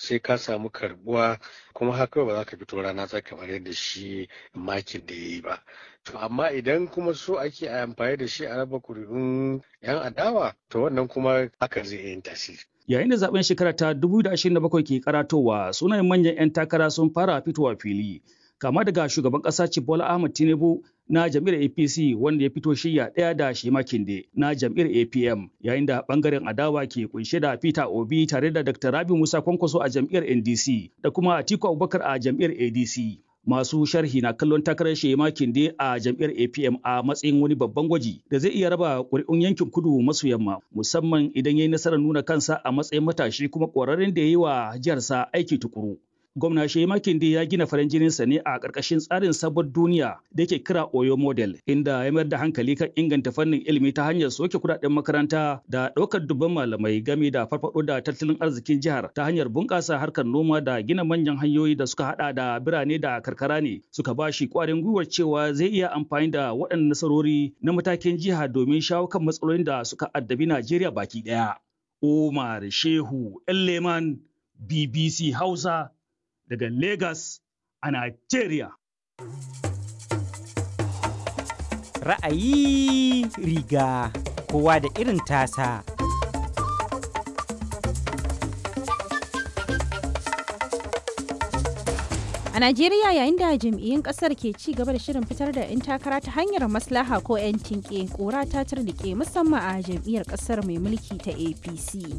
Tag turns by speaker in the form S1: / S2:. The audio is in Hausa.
S1: sai ka samu karbuwa kuma haka ba za ka fito rana ta kamar yadda shi makin da ya yi ba to amma idan kuma so ake amfani da shi a raba kuri'un yan adawa to wannan kuma haka zai yin tasiri
S2: Yayin da zaben shekara ta 2027 ke karatowa sunayen manyan 'yan takara sun fara fitowa fili. Kama daga shugaban ƙasa Bola Ahmed Tinubu na jam'iyyar APC wanda ya fito shirya ɗaya da Shema Kinde na jam'iyyar APM yayin da ɓangaren adawa ke kunshe da Peter Obi tare da Dr. Rabi Musa Kwankwaso a jam'iyyar NDC da kuma Atiku Abubakar a jam'iyyar ADC. Masu sharhi na kallon takarar Shema Kinde a jam'iyyar APM a matsayin wani babban gwaji da zai iya raba ƙuri'un yankin kudu maso yamma musamman idan ya yi nasarar nuna kansa a matsayin matashi kuma ƙwararren da ya yi wa jiharsa aiki tukuru. Gwamna Shema Kinde ya gina farin jininsa ne a ƙarƙashin tsarin sabon duniya da yake kira Oyo Model, inda ya mayar da hankali kan inganta fannin ilimi ta hanyar soke kuɗaɗen makaranta da ɗaukar dubban malamai game da farfaɗo da tattalin arzikin jihar ta hanyar bunƙasa harkar noma da gina manyan hanyoyi da suka haɗa da birane da karkara ne suka ba shi ƙwarin gwiwar cewa zai iya amfani da waɗannan nasarori na matakin jiha domin shawo kan matsalolin da suka addabi Najeriya baki ɗaya. Umar Shehu Elleman BBC Hausa daga Lagos a Nigeria.
S3: Ra'ayi riga kowa da irin tasa.
S4: A Najeriya yayin da jam'iyyun kasar ke ci gaba da shirin fitar da 'yan takara ta hanyar maslaha ko 'yan tinke kora ta turnike musamman a jam'iyyar kasar mai mulki ta APC.